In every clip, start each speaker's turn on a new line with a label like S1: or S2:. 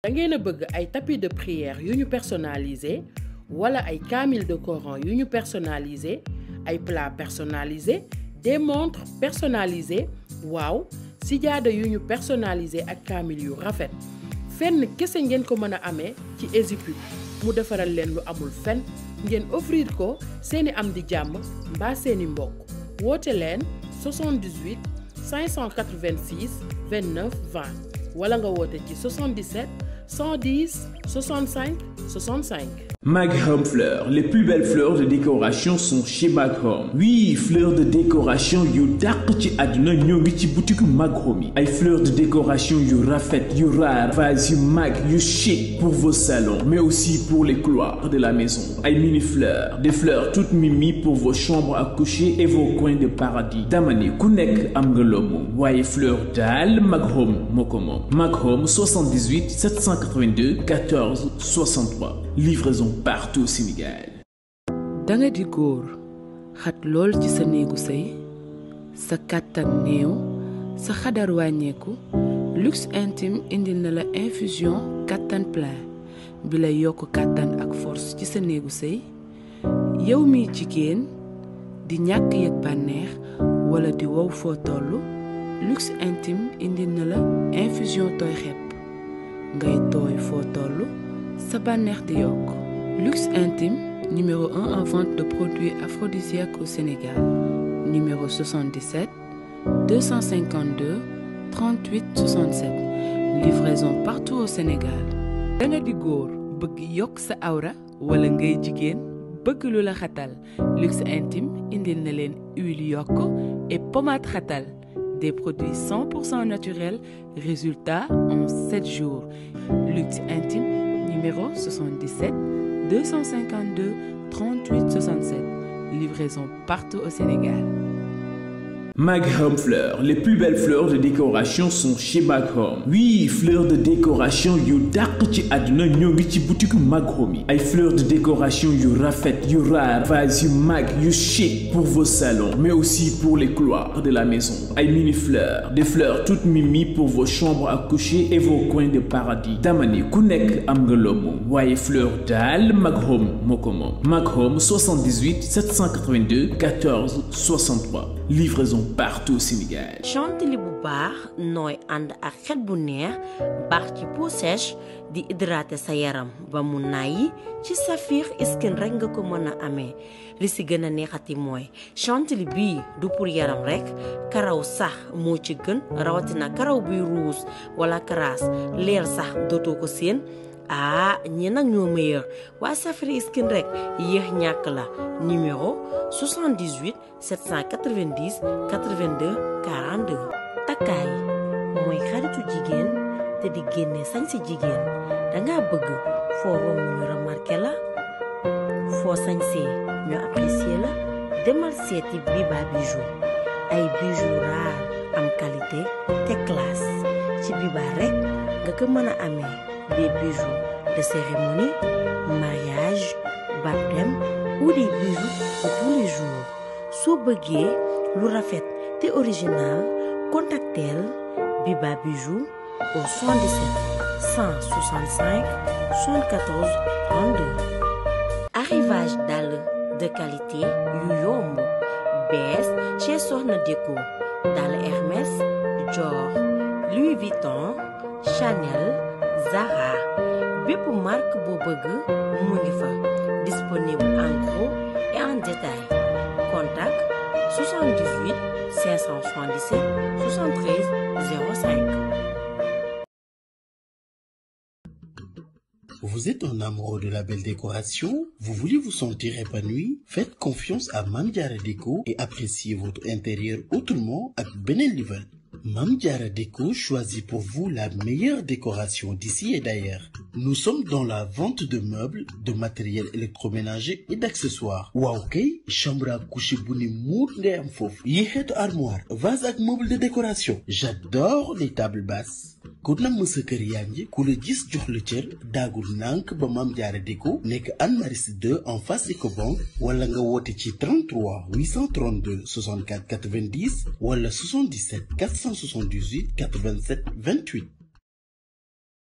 S1: da ngeen a bëgg ay tapis de prière yu ñu personnalisé wala ay kaamil de Coran yu ñu personnalisé ay plats personnalisés des montres personnalisées waaw sijaada yu ñu personnalisé ak kaamil yu rafet fenn kese ngeen ko mën a amee ci Égypte mu defaral leen lu amul fenn ngeen offrir ko seeni am di jàmm mbaa seeni mbokk woote leen 78 586 29 20 wala nga woote ci 77 110 65 65.
S2: Mag Home Fleurs, les plus belles fleurs de décoration sont chez Mag Home. Oui, fleurs de décoration yu dàq ci àdduna ñoo ngi ci boutique Mag Home yi. ay fleurs de décoration yu rafet yu rare vase yu mag yu chic pour vos salons mais aussi pour les couloirs de la maison. ay mini fleurs des fleurs toutes mimi pour vos chambres à coucher et vos coins de paradis. dama ne ku nekk am nga loo moom waaye fleur daal Mag Home moo ko moom. Mag Home 78 782 14 63 livraison. partout au Sénégal.
S1: danga di góor xat lool ci sa néegu sëy sa kàttan néew sa xadar wàññeeku luxe intime indil na la infusion kàttan plein bi lay yokk kàttan ak force ci sa néegu sëy yow miy jigéen di ñàkk yëg bànneex wala di wow foo tollu luxe intime indil na la infusion tooy xepp ngay tooy foo tollu sa bànneex di yokk Luxe Intime, numéro 1 en vente de produits aphrodisiaques au Sénégal. Numéro 77 252 38 67. Livraison partout au Sénégal. danga di góor bëgg yokk sa awra wala ngay jigéen bëgg lu la xatal Luxe Intime indil na leen huile yokk et pommade xatal des produits 100% naturels résultat en 7 jours Luxe Intime numéro 77 252 38 67. Livraison partout au Sénégal.
S2: Mag Home Fleurs, les plus belles fleurs de décoration sont chez Mag Home. Oui, fleurs de décoration yu dàq ci àdduna ñoo ngi ci boutique Mag Home yi. ay fleurs de décoration yu rafet yu rare vase yu mag yu chic pour vos salons mais aussi pour les couloirs de la maison. ay mini fleurs des fleurs toutes mimi pour vos chambres à coucher et vos coins de paradis. dama ne ku nekk am nga loo moom waaye fleur daal Mag Home moo ko moom. Mag Home 78 782 14 63 livraison. partout au Sénégal.
S3: chantilly bu baax nooy ànd ak xet bu neex baax ci peau sèche di hydrater sa yaram ba mu nàyyi ci Saphir Skin rek nga ko mën a amee li si gën a neexati mooy chantilly bii du pour yaram rek karaw sax moo ci gën rawatina karaw buy ruus wala karaas leer sax dootoo ko seen ah ñi nag ñoo meilleur waa Saphir Skin rek yéex ñàkk la numéro 78 790 82 42. takkaay mooy xaritu jigéen te di génne sañ si jigéen danga bëgg foo romb ñu remarqué la foo sañsee ñu apprécié la demal seeti Biba Bijou ay bijoux raar am qualité te classe ci Biba rek nga ko mën a amee des bijoux de cérémonie mariage baptême ou des bijoux de tous les jours soo bëggee lu rafet te original contacteel Biba Bijou au 77 165 74 32 arrivage dàll de qualité yu yomb bees chez Soxna Déco dàll Hermès Dior Louis Vuitton Chanel Zara bépp marque boo bëgg mu ngi fa disponible en gros et en détail contact 78 577 73 05.
S4: Vous êtes un amoureux de la belle décoration? Vous voulez vous sentir épanoui? Faites confiance à Mame Diarra Déco et appréciez votre intérieur autrement ak beneen level. Mame Diarra Déco choisit pour vous la meilleure décoration d'ici et d'ailleurs. Nous sommes dans la vente de meubles, de matériel électroménager et d'accessoires. waaw kay chambre à coucher bu ni muut ngay am foofu. yi xeetu armoire, vase ak meuble de décoration. J'adore les tables basses. ku namm sa kër yaa ngi ku la gis jox la cër daagul nànk ba Mame Diarra Déco nekk Anne Maris 2 en face Ecobank wala nga woote ci 33 832 64 90 wala 77 478 87 28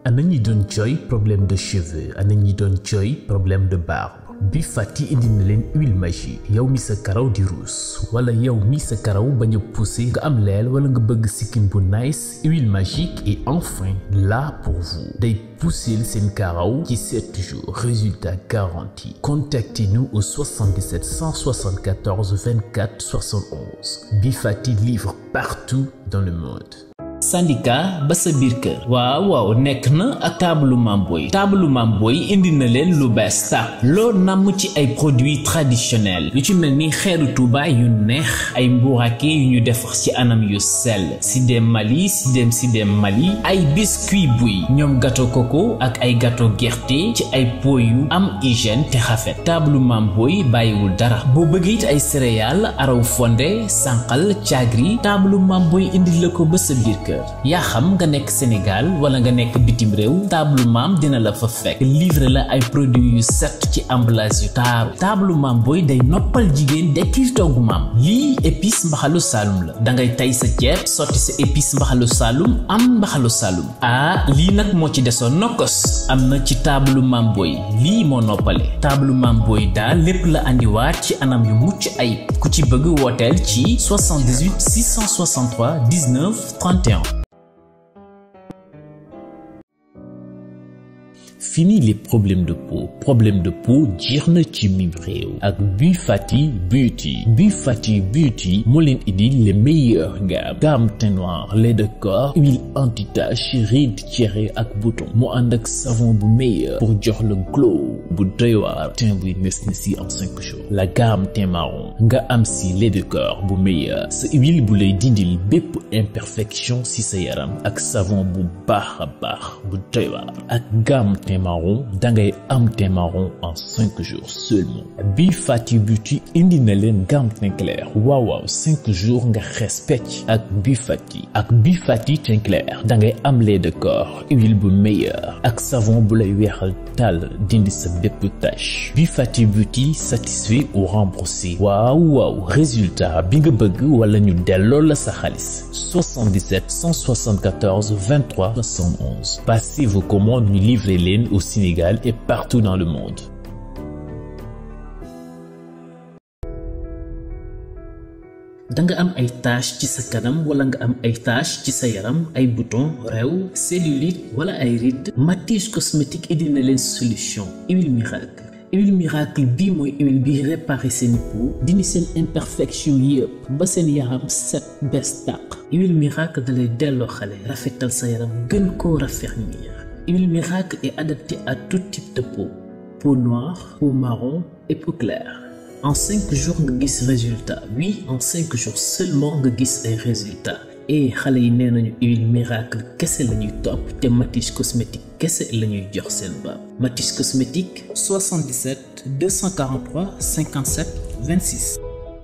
S5: ana ñi doon jooy problème de cheveux ana ñi doon jooy problème de barbe bi fàtti indi na leen huile magique yow mi sa karaw di ruus wala yow mi sa karaw bañ a poussé nga am leel wala nga bëgg sikkim bu nice huile magique est enfin là pour vous day pousser seen karaw ci 7 jours résultat garanti contactez-nous au 77 174 24 71 bi fàtti livre partout dans le monde syndicat ba sa biir kër waaw waaw nekk na ak taabalu Mamboy taabalu Mamboy indi na leen lu bees tàq loo namm ci ay produits traditionnels yu ci mel ni xeeru Tuuba yu neex ay mbuurake yu ñu defar ci anam yu sell sidem Mali sidem sidem Mali ay biscuit buy ñoom gâteau coco ak ay gâteau gerte ci ay pot yu am hygiène te rafet taabalu Mamboy bàyyiwul dara boo bëgg it ay céréales araw fonde sànqal caagri taabalu Mamboy indi la ko ba sa biir kër yaa xam nga nekk Sénégal wala nga nekk bitim réew table maam dina la fa fekk livre la ay produits yu set ci emballage yu taaru table maam booy day noppal jigéen dekkil toggu maam lii épice mbaxalu saalum la dangay tay sa ceeb sotti sa épice mbaxalu saalum am mbaxalu saalum ah lii nag moo ci desoon nokkos am na ci table maam booy lii moo noppale table maam booy daal lépp la andiwaat ci anam yu mucc ayib ku ci bëgg wooteel ci 78 663 19 31 Fini les problèmes de peau problème de peau jeex na ci mim réew ak Bi Fati Beauty Bi Fati Beauty moo leen indi les meilleurs gammes gamme teint noir lait de corps huile anti-tache rides tiéré ak bouton mu ànd ak savon bu meilleur pour jox le glow bu doy waar teint buy nes na si en cinq jours la gamme teint marron nga am si lait de corps bu meilleur sa huile bu lay dindil bépp imperfection si sa yaram ak savon bu baax a baax bu doy waar ak gamme teint marron dangay am teint marron en cinq jours seulement Bi Fati Beauty indi na leen gamme teint clair waaw waaw cinq jours nga xees pecc ak Bi Fati ak Bi Fati teint clair dangay am lait de corps huile bu meilleur ak savon bu lay weexal tàll dindi sa bépp tache Bi Fati Beauty satisfait ou remboursé waaw waaw résultat bi nga bëgg wala ñu delloo la sa xaalis 77 174 23 71 passez vos commandes ñu livrer leen au Sénégal et partout dans le monde. danga am ay tache ci sa kanam wala nga am ay tache ci sa yaram ay bouton réew cellulite wala ay rides Matisse cosmétique indi na leen solution huile miracle huile miracle bii mooy huile bi réparé seen peau dindi seen imperfection yëpp ba seen yaram set bees tàq huile miracle dalay delloo xale rafetal sa yaram gën koo raffermir huile miracle est adaptée à tout type de peau peau noire peau marron et peau claire en cinq jours nga gis résultat oui en cinq jours seulement nga gis ay résultats et xale yi nee nañu huile miracle kese la ñuy topp te Matisse cosmétique kese la ñuy jox seen baab Matisse cosmétique 77 243 57 26.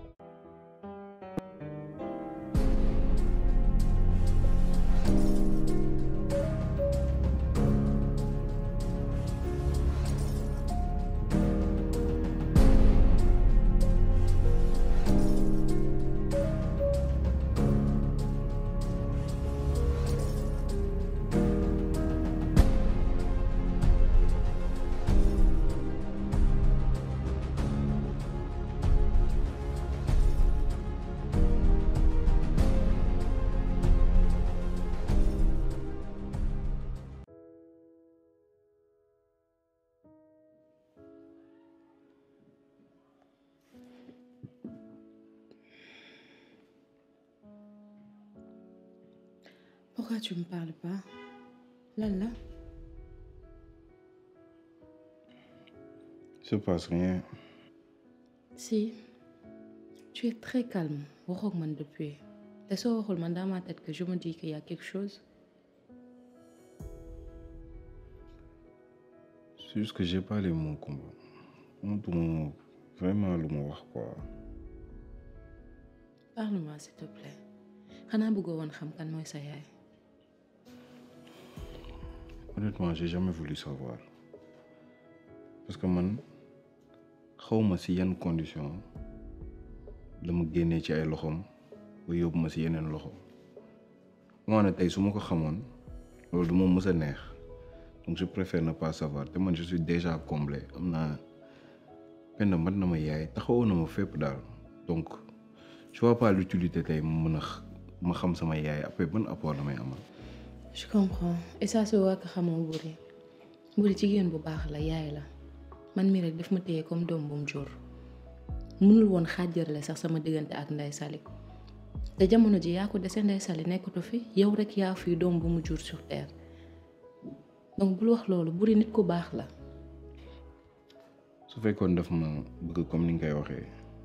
S1: Pourquoi tu me parles pas Lala
S6: Il se passe rien.
S1: Si. Tu es très calme. waxoog man depuis. te soo waxul man dans ma tête que je me dis qu'il y a quelque chose.
S6: C'est juste que j'ai pas les mots comme moom vraiment lu ma wax quoi.
S1: Parle-moi s'il te plaît. xanaa bëggoo woon xam kan mooy sa yaay.
S6: honnêtement j'ai jamais voulu savoir parce que man xawma ci yan condition la ma génnee ci ay loxoom ba yóbbu ma ci yeneen loxo moo ne tey su ma ko xamoon loolu du ma mës a neex donc je préfère ne pas savoir te man je suis déjà comblé am naa penn mat na ma yaay taxawoon na ma fépp daal donc je vois pas l'utilité tey mu mën a ma xam sama yaay après ban apport la may amal.
S1: je comprends et ça c'est vrai que xamoo Buri Buri jigéen bu baax la yaay la man mii rek daf ma téye comme doom bu mu jur mënul woon xàjjarle sax sama diggante ak Ndeye Sali te jamono ji yaa ko dese Ndeye Sali nekkatu fi yow rek yaa fi doom bu mu jur sur terre donc bul wax loolu Buri nit ku baax la.
S6: su fekkoon daf ma bëgg comme ni nga koy waxee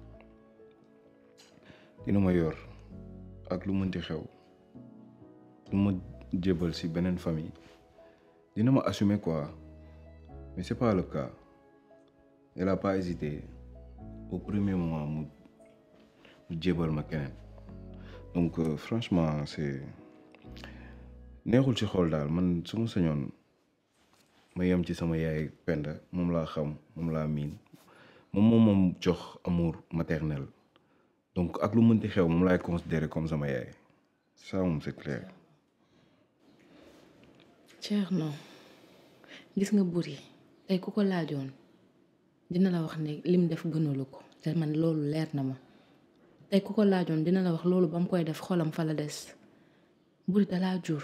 S6: dina ma yor ak lu mënti xew lu ma jébal ci beneen famille dina ma assumer quoi mais c'est pas le cas elle a pas hésité au premier moment mu mu jébal ma keneen donc euh, franchement c'est neexul ci xol daal man su ma sañoon ma yem ci sama yaay Penda moom laa xam moom laa miin moom moom moom jox amour maternel donc ak lu mënti xew moom laay considérer comme sama yaay ça moom c'est clair.
S1: Thierno gis nga Buri tey ku ko laajoon dina la wax ne lim def gënalu ko te man loolu leer na ma tey ku ko laajoon dina la wax loolu ba mu koy def xolam fa la des Buri dalaa jur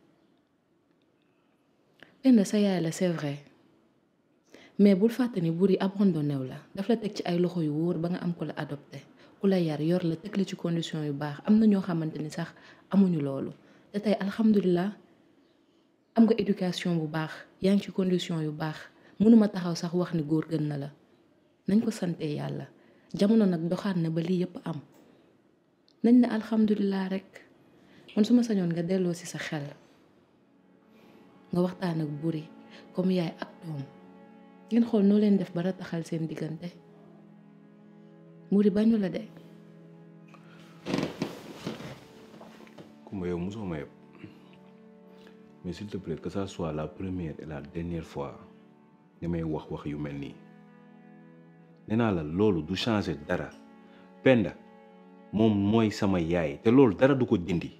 S1: Penda sa yaay la c'est vrai mais bul fàtte ni Buri abandonné wu la daf la teg ci ay loxo yu wóor ba nga am ko la adopté ku la yar yor la teg la ci condition yu baax am na ñoo xamante ni sax amuñu loolu te tey alhamdulilah am nga éducation bu baax yaa ngi ci condition yu baax mënuma taxaw sax wax ni góor gën na la nañ ko sante yàlla jamono nag doxaat na ba lii yépp am nañ ne alhamdulilah rek man su ma sañoon nga delloo ci sa xel nga waxtaan ak Buri comme yaay ak doom ngeen xool noo leen def ba rataxal seen diggante Buri bañu la de
S6: Kumba yow mosoo ma yëpp mais s'il te plaît que ça soit la première et la dernière fois nga may wax wax yu mel nii nee naa la loolu du changer dara Penda moom mooy sama yaay te loolu dara du ko dindi.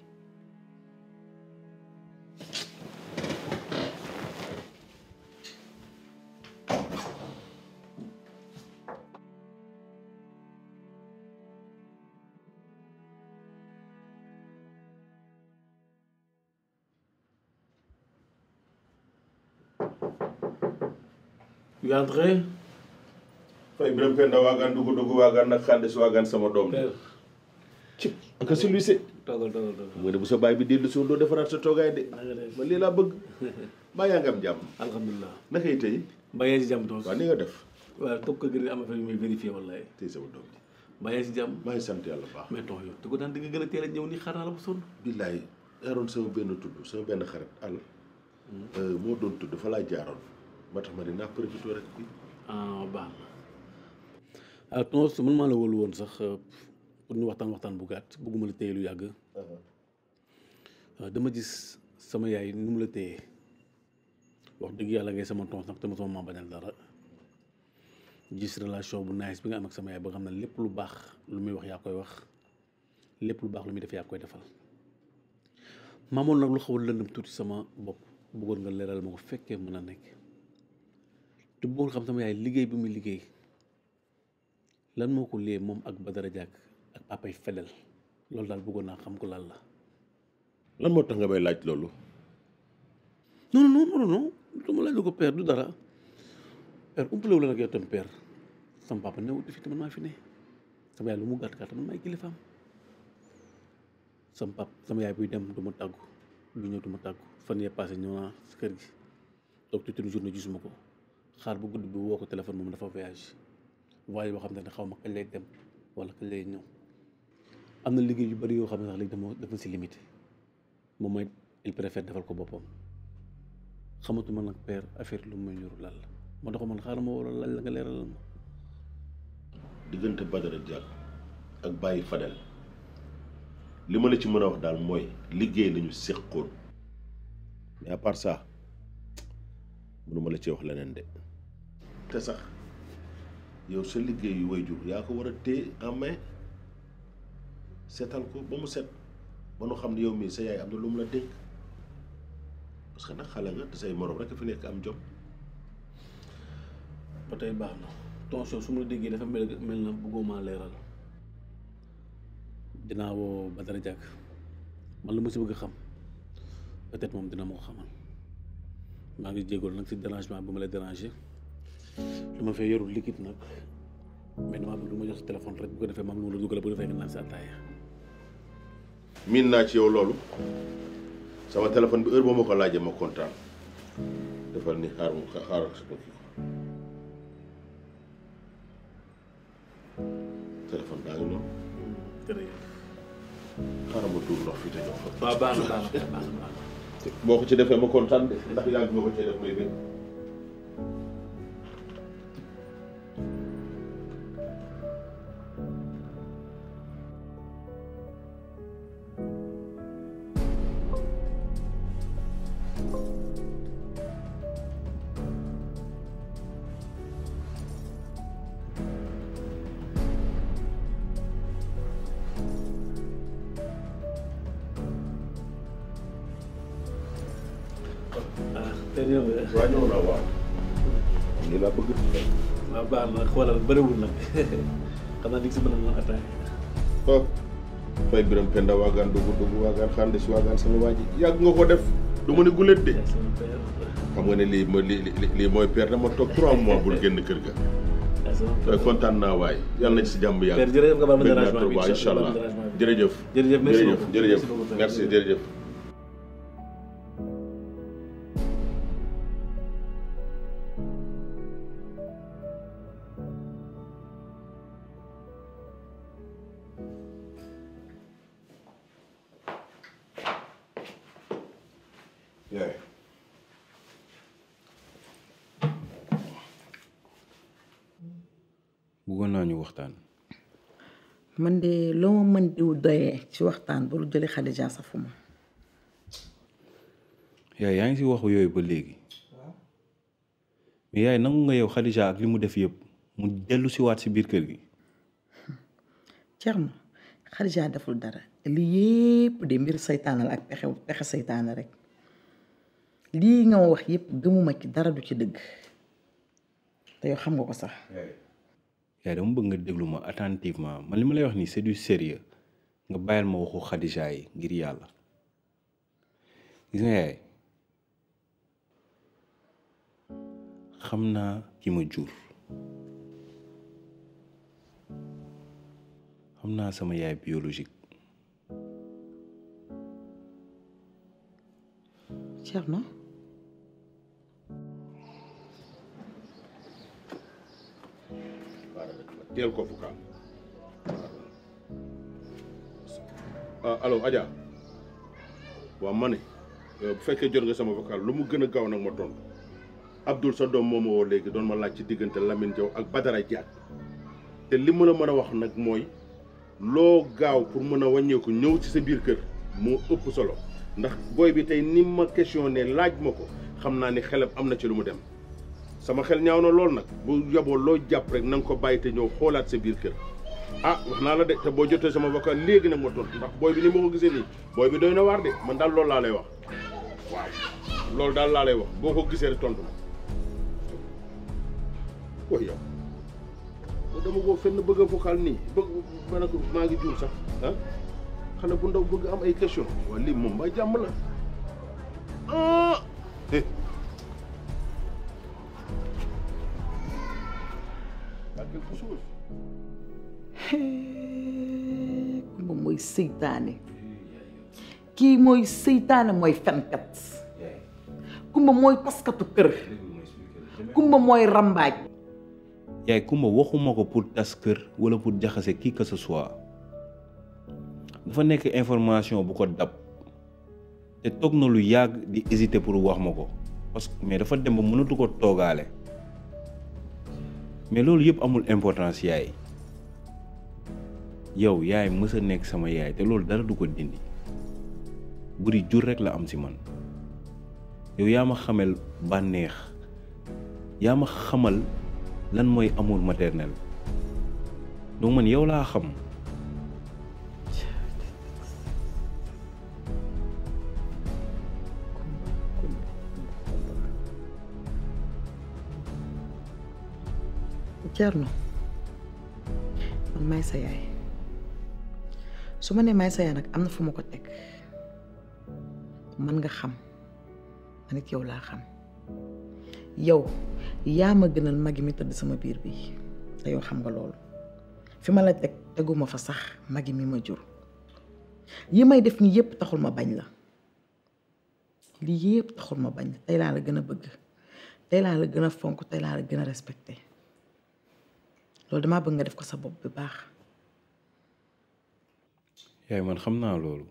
S7: You are entré
S8: fay biram penda waagaan dugu dugu waagaan nag xàddis waagaan sama doom
S7: Père.
S8: ci aka si luy se
S7: toogal toogal toogal
S8: xam nga ne bu sa baay bi dellu si woon doo defaraat sa toogaay de
S7: na nga def
S8: man lii laa bëgg mbaa yaa ngi am jàmm
S7: alhamdulilah
S8: naka yi tey
S7: mbaa yaa ngi si jàmm toos
S8: waa ni nga def
S7: waaw toog kër gi am affaire yu muy vérifié wallaay
S8: tey sama doom ji
S7: mbaa yaa ngi si jàmm
S8: maa ngi sant yàlla baax
S7: mais toog yow te ko daan di nga gën a teel a ñëw nii xaar naa la ba sonn
S8: billaay jaaroon sama benn tudd sama benn xarit àll moo doon tudd fa laa jaaroon ma tax ma ne naa profité rek bi
S7: ah baax na ah toos man maa la wóolu woon sax euh, pour ñu waxtaan waxtaan bu gàtt bëgguma la téye lu yàgg waaw dama gis sama yaay nu mu la téye wax dëgg yàlla ngay sama tons nag te ma sama maa bañal dara gis relation bu nice bi nga am ak sama yaay ba nga xam ne lépp lu baax lu muy wax yaa koy wax lépp lu baax lu muy def yaa koy defal maamoon nag lu xaw a lëndëm tuuti sama bopp bëggoon nga leeral ma ko fekkee mën a nekk te bëggoon xam sama yaay liggéey bi muy liggéey lan moo ko liyee moom ak Badara Diack ak papay Fadel loolu daal bëggoon naa xam ko lan la
S8: lan moo tax nga may laaj loolu
S7: non non non non du ma laaj ko père du dara père umpalewu la nag yow tam père sama papa newut fi te man maa fi ne sama yaay lu mu gàtt gàtt man maay kilifaam sama pap sama yaay buy dem du ma tàggu bu ñëw du ma tàggu fan yee passé ñëw naa si kër gi toog toute une journée gisuma ko xaar bu guddi bi woo ko téléphone moom dafa voyage voyage boo xam ne xaw ma kañ lay dem wala kañ lay ñëw am na liggéey yu bari yoo xam ne sax léegi dama dafa si limité moom mooy il préfère defal ko boppam xamatuma nag père affaire lu muy ñuru lan la ma dox man xaaral ma wala laaj la nga leeralal ma
S8: diggante Badara Diack ak Baye Fadel li ma la ci mën a wax daal mooy liggéey nañu séqoon mais à part ça mënuma la ci wax leneen de te sax yow sa liggéey yu way jur yaa ko war a téye en main seetal ko ba mu set ba nu xam ne yow mii sa yaay am na lu mu la dénk parce que nag xale nga te say morom rek fi nekk am jom
S7: ba tey baax na tension su ma la déggee dafa mel mel na bëggoo maa leeral dinaa woo Badara Diack man lu ma si bëgg a xam peut-être moom dina ma ko xamal maa ngi jégalu nag si dérangement bi ma lay déranger lu ma fee yorul liquide nag mais damaa bëgg lu ma jox si téléphone rek bu ko defee maam lu ma la dugal bu defee nga naan si attaaya
S8: miin naa ci yow loolu sama téléphone bi heure boo ma ko laajee ma kontaan defal ni xaar mu xaar sama kii téléphone daa ngi noonu
S7: jërëjëf
S8: xaaral ma tuur ndox fii te jox ko
S7: waaw baax na baax na baax na
S8: boo ko ci defee ma kontaan de ndax yàgg nga ko ci def may bëgg
S7: ah te ñëw nga
S8: waa ñëw naa waaw lii laa bëgg
S7: waaw baax na xoolal bëriwul nag xanaa di si mën a mën a attaaya
S8: oh fay biram penda waagaan dugg dugg waagaan xande si waagaan sama waa ji yàgg nga ko def du ma ne gulet de
S7: sama père
S8: xam nga ne lii ma lii lii lii mooy père dama toog trois mois bul génn kër ga
S7: ah sama
S8: waaye kontaan naa waay yàlla na ci si jàmm yàgg
S7: Père, jërëjëf nga baal ma
S8: Bëgg naa
S7: dérangement
S8: trop
S7: bi,
S8: waaw incha allah
S7: dérangement bi.
S8: jërëjëf
S7: Jërëjëf, merci
S8: jërëjëf
S7: beaucoup.
S8: jërëjëf
S7: Merci beaucoup, Père.
S8: merci jërëjëf yaay
S6: bëggoon naa ñu waxtaan
S9: man de loo ma mën diw doyee ci waxtaan bul jëli Xadija safuma
S6: yaay yaa ngi si waxu yooyu ba léegi mais yaay nangu nga yow Khadija ak li mu def yëpp mu dellu si waat si biir kër gi
S9: Cerno Xadija deful dara lii yépp de mbir seytaane la ak pexe pexe seytaane rek lii nga ma wax yépp gëmuma ci dara du ci dëgg te yow xam nga ko sax
S6: yaay dama bëgg nga déglu ma attentivement man li ma lay wax nii c'est du sérieux nga bàyyil ma waxu Khadija yi ngir yàlla gis nga yaay xam naa ki ma jur xam naa sama yaay biologique
S9: Cerno
S8: teel ko fukaam ah allo Adja waaw ma ne bu fekkee jot nga sama vocal lu mu gën a gaaw nag ma tontu Abdoul sa doom moo ma woo léegi doon ma laaj ci diggante Lamine Diaw ak Badara Diack te li ma la mën a wax nag mooy loo gaaw pour mën a wàññeeku ñëw ci sa biir kër moo ëpp solo ndax booy bi tey ni ma questionné laaj ma ko xam naa ni xelam am na ci lu mu dem sama xel ñaaw na lool nag bu yoboo loo jàpp rek na nga ko bàyyi te ñëw xoolaat sa biir kër ah wax naa la de te boo jotee sama vocal léegi nag ma tontu ndax booy bi ni ma ko gisee nii booy bi doy na waar de man daal loolu laa lay wax waaw loolu daal laa lay wax boo ko gisee rek tontu ma koy yow dama ko fenn bëgg a vocal nii bëgg ma ne ko maa ngi juum sax ah xanaa bu ndaw bëgg am ay question waaye lii moom ba jàmm la ah eh y a quelque chose
S9: kumba mooy seytaane kii mooy seytaane mooy fenkat kumba mooy taskatu kër kumba mooy rambaaj
S6: yaay kumba waxuma ko pour tas kër wala pour jaxase qui que ce soit dafa nekk information bu ko dab te toog na lu yàgg di hésiter pour wax ma ko parce que mais dafa dem ba mënatu ko toogaale mais loolu yëpp amul importance yaay yow yaay mës a nekk sama yaay te loolu dara du ko dindi buri jur rek la am si man yow yaa ma xamal bànneex yaa ma xamal lan mooy amour maternel donc man yow laa xam
S9: Thierno man may sa yaay su ma nee may sa yaay nag am na fu ma ko teg man nga xam man it yow laa xam yow yaa ma gënal magi mi tëdd sama biir bi te yow xam nga loolu fi ma la teg teguma fa sax magi mi ma jur yi may def nii yépp taxul ma bañ la lii yépp taxul ma bañ la tey laa la gën a bëgg tey laa la gën a fonk tey laa la gën a respecté loolu damaa bëgg nga def ko sa bopp bi baax
S6: yaay man xam naa loolu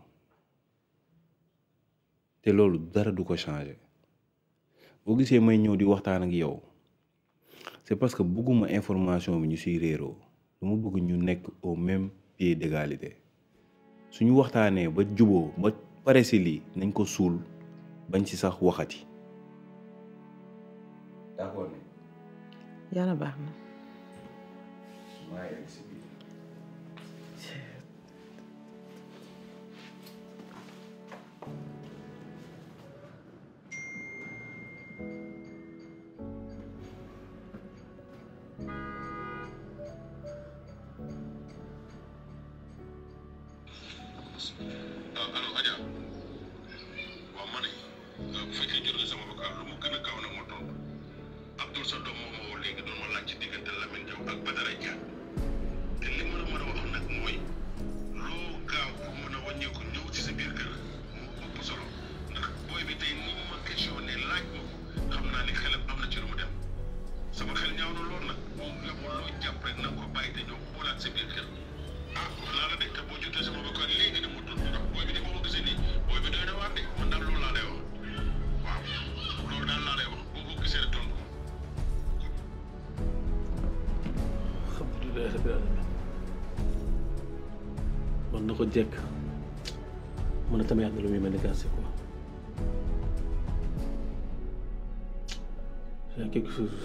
S6: te loolu dara du ko changé boo gisee may ñëw di waxtaan ak yow c'est parce que bëgguma information bi ñu siy réeroo dama bëgg ñu nekk au même pied d'égalité suñu waxtaanee ba juboo ba pare si lii nañ ko suul bañ ci sax waxati d'accord ne
S9: yàlla baax na
S8: allo Adja waaw ma ne bu fekkee jot nga sama vocal lu mu gën a gaaw nag ma tontu Abdoul sa doom moo ma woo léegi doon ma laaj ci diggante Lamine Diaw ak Badara Dia te li ma la mën a wax nag mooy loo gaaw pour mën a wàññeeku ñëw ci sa biir kër moo ëpp solo ndax booy bi tey ni ma questionné laaj ma ko xam naa ni xelam am na ci lu mu dem sama xel ñaaw na lool nag moom yóbbul loo jàpp rek na nga ko bàyyi te ñëw xoolaat sa biir kër ah wax naa la de te boo jotee sama vocal léegi dama tontu ndax booy bi ni ma ko gisee nii booy bi doy na waar de man daal loolu laa lay wax waaw loolu daal laa lay wax boo ko gisee rek tontu ko.
S7: alhamdulilah rabbil alamin man na ko jekk mën a tamit yàlla lu muy manigancé quoi il y a quelque chose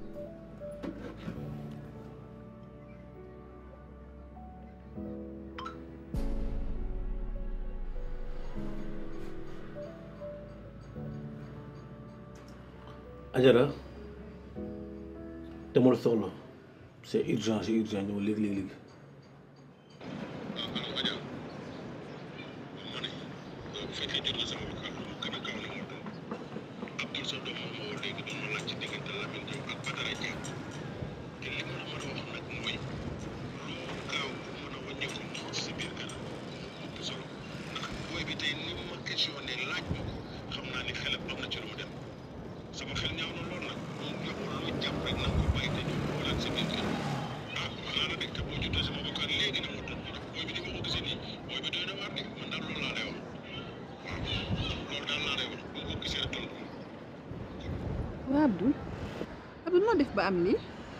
S7: Ajara demal soxla c'est urgent c'est urgent ñëw léegi léegi léegi
S8: allo Adja ma ne bu fekkee jot nga sama vocal lu mu gën a gaaw nag ma tontu Abdoul sa doom moo ma woo léegi doon ma laaj ci diggante Lamine Diaw ak Badara Dia te li ma la mën a wax nag mooy loo gaaw pour mën a wàññeeku ñëw ci sa biir kër moo ëpp solo ndax booy bi tey ni ma questionné laaj ma ko xam naa ni xelam am na ci lu mu dem sama xel ñaaw na lool nag moom yóbbul loo jàpp rek na nga ko bàyyi te ñëw xoolaat sa biir kër ah wax naa la de te boo jotee sama vocal léegi na ma tontu ndax booy bi ni ma ko gisee nii booy bi doy na waar de man daal loolu laa lay wax waaw loolu daal laa lay wax boo ko gisee rek tontu ma.
S10: waa Abdou Abdou noo def ba am lii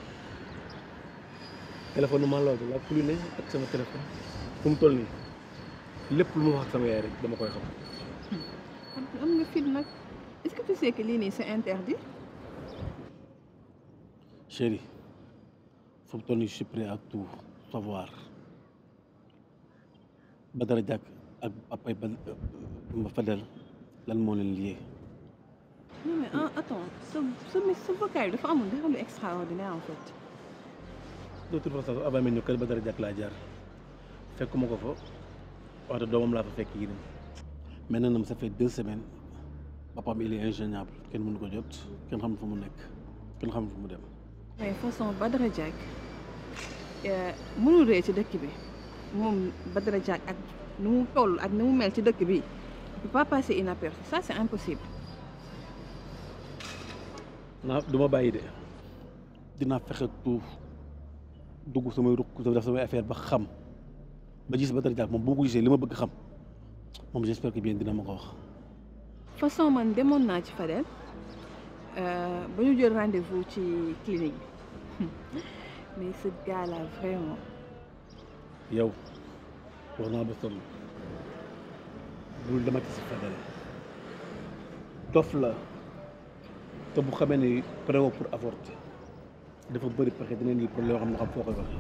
S7: téléphone ma loolu la plus ne ak sama téléphone fu mu toll nii lépp lu ma wax ak sama yaay rek dama koy xam
S10: Abdou am nga fit nag est-ce que tu sais que lii nii c'est interdit
S7: chérie fu mu toll nii je suis prêt à tout savoir Badara Diack ak papay ba ma Fadel lan moo leen lié
S10: non mais ah, attends sa sa sa vocal dafa amul dara lu extraordinaire en fait
S7: de toute façon avant ma ñëw kër Badara Diack laa jaar fekkuma ko fa waxte doomam laa fa fekk yi dem maintenant nag ça fait deux semaines papaam il est ingéniable kenn mënu ko jot kenn xamul fu mu nekk kenn xamul fu mu dem
S10: mais façon Badara Diack mënul ree ci dëkk bi moom Badara Diack ak nu mu toll ak nu mu mel ci dëkk bi il peut pas passer inaperçu ça c'est impossible
S7: naa du ma bàyyi de dinaa fexe tuuf dugg samay ruq def samay affaire ba xam ba gis Badara Diack moom boo ko gisee li ma bëgg xam moom j'espère que bien dina ma ko wax
S10: façon man demoon naa ci Fadel ba ñu jël rendez-vous ci clinique bi mais ce gars là vraiment
S7: yow wax naa ba sonn bul demati si Fadel dof la te bu xamee ni pare woo pour avorter dafa bëri pexe dina nii problème yoo xam ne xam foo koy waxee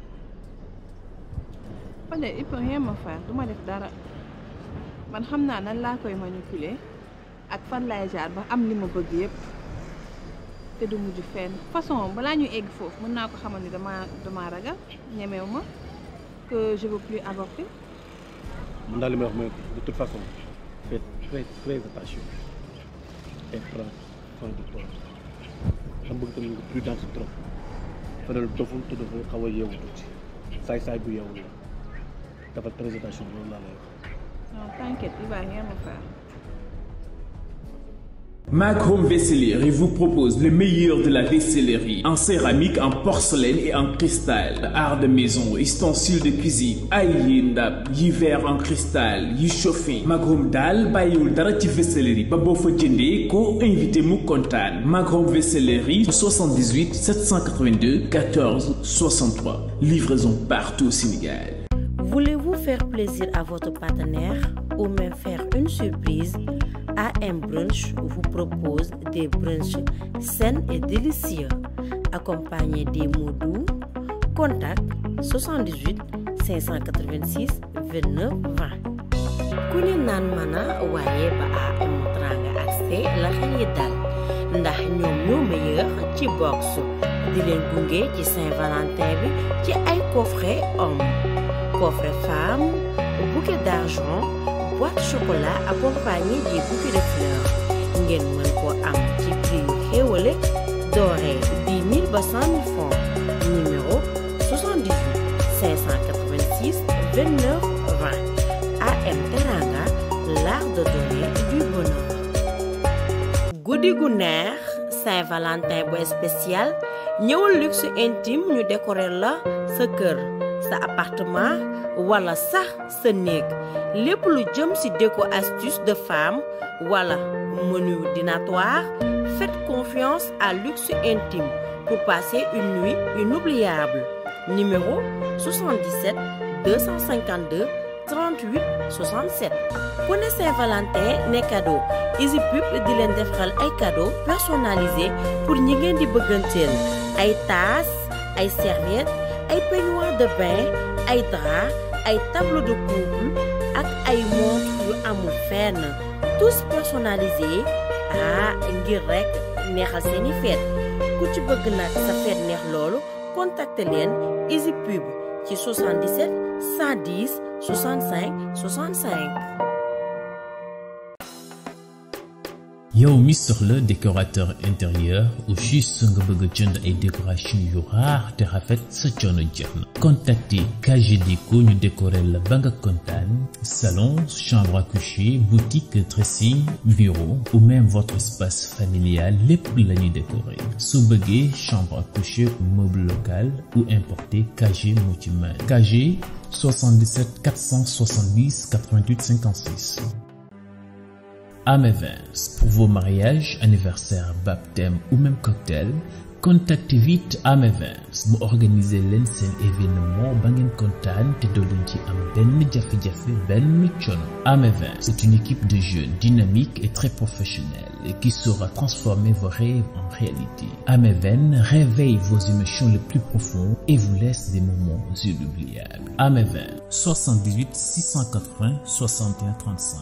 S10: Fadel il peut rien me faire du ma def dara man xam naa nan laa koy manipuler ak fan laay jaar ba am li ma bëgg yépp te du mujj fenn façon balaa ñuy egg foofu mën naa ko xamal ni dama dama ragal ñemew ma que je veux plus avorter
S7: man daal li may wax mooy de toute façon faites très très attention et prends soin de toi dama bëgg tamit nga prudence trop Fadel doful te dafa xaw a yeewu tuuti saay saay bu yeewu la dafa très attention loolu laa lay wax.
S10: non t'inquiète il va rien me faire
S2: Mag Home Vaisselerie vous propose le meilleur de la vaissellerie en céramique, en porcelaine et en cristal. Art de maison, ustensiles de cuisine, ay yi ndab yi verre en cristal yi chauffé. Mag Home daal bàyyiwul dara ci vaissellerie ba boo fa jëndee ko invité mu kontaan. Mag Home Vaisselerie 78 782 14 63. Livraison partout au Sénégal.
S3: Voulez-vous faire plaisir à votre partenaire ou même faire une surprise AM Brunch vous propose des brunchs sains et délicieux, accompagnés des mots doux. Contact 78 586 29 20. ku ne naan mana waaye ba AM Teranga accès la xel yi dal ndax ñoom ñoo meilleur ci box di leen gunge ci Saint-Valentin bi ci ay coffret homme coffret femme bouquet d'argent boîte chocolat accompagné des bouquets de fleurs ngeen mën koo am ci prix yu xéewale dooree 10 000 ba 100 000 francs numéro 78 586 29 20 AM Teranga l'art de donner du bonheur guddi gu neex Saint-Valentin bu spécial ñëwal luxe intime ñu décorer la sa kër sa appartement wala sax sa néeg lépp lu jëm ci déco astuce de femme wala menu dînatoire faites confiance à luxe intime pour passer une nuit inoubliable numéro 77 252 38 67 ku ne Saint-Valentin ne cadeau Easy Pub di leen defaral ay cadeau personnalisé pour ñi ngeen di bëgganteel ay tasse ay serviettes ay peignoir de bain ay drap ay tableau de couple ak ay montre yu amul fenn tous personnalisés ah ngir rek neexal seeni fête ku ci bëgg nag sa fête neex loolu contacte leen Easy Pub ci 77 110 65 65.
S5: yow mi soxla décorateur intérieur ou juste nga bëgg a jënd ay décoration yu raar te rafet sa coono jeex na contacter KG Déco ñu décorer la ba nga kontaan salon chambre à coucher boutique dressing bureau ou même votre espace familial lépp la ñuy décorer su bëggee chambre à coucher meuble local ou importé KG moo ci mën KG 77 470 88 56 Am Events pour vos mariages, anniversaires, baptêmes ou même cocktails. Contactez vite Am Events mu organiser leen seen événement ba ngeen kontaan te doo leen ci am benn jafe-jafe benn coono. Am Events c'est une équipe de jeunes dynamiques et très professionnelle et qui saura transformer vos rêves en réalité. Am Events réveille vos émotions les plus profondes et vous laisse des moments inoubliables. Am Events 78 680 61 35.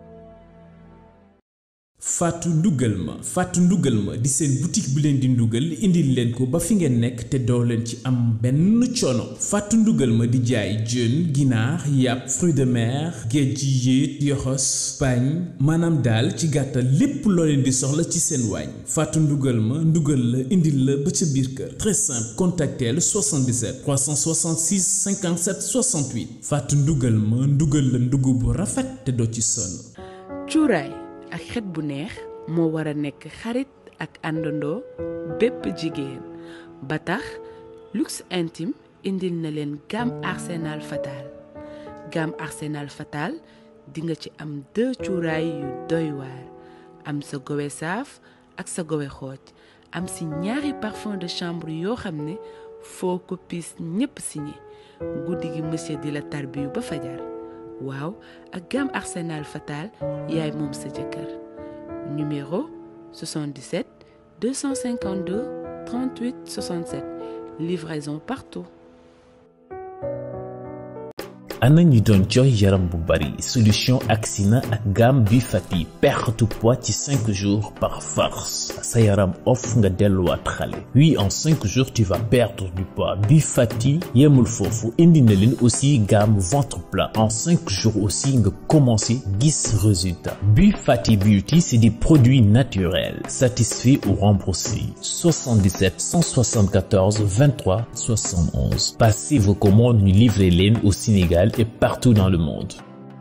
S2: Fatou Ndugal ma Fatou Ndugal ma di seen boutique bi leen di ndugal indil leen ko ba fi ngeen nekk te doo leen ci am benn coono Fatou Ndugal ma di jaay jën ginaar yàpp fruits de mer géej gi yéet yoxos pañ maanaam daal ci gàttal lépp loo leen di soxla ci seen waañ Fatou Ndugal ma ndugal la indil la ba ca biir kër très simple contacteel 77 366 57 68 Fatou Ndugal ma ndugal la ndugg bu rafet te doo ci sonn.
S1: cuuraay ak xet bu neex moo war a nekk xarit ak àndandoo bépp jigéen ba tax luxe intime indil na leen gamme arsenal fatal gamme arsenal fatal di nga ci am deux cuuraay yu doy waar am sa gowe saaf ak sa gowe xooj am si ñaari parfum de chambre yoo xam ne foo ko piis ñépp signé guddi gi monsieur di la tarbiyu ba fajar waaw ak gamme arsenal fatal yaay moom sa jëkkër numéro 77 252 38 67 livraison partout
S5: ana ñi doon jooy yaram bu bari solution agsi na ak gamme bi fati perte poids ci 5 jours par force sa yaram off nga delluwaat xale oui en 5 jours tu vas perdre du poids bi fati yemul foofu indi na leen aussi gamme ventre plat en 5 jours aussi nga commencé gis résultat bi fati beauty c'est des produits naturels satisfaits ou remboursés 77 174 23 71 passez vos commandes ñu livrer leen au Sénégal et partout dans le monde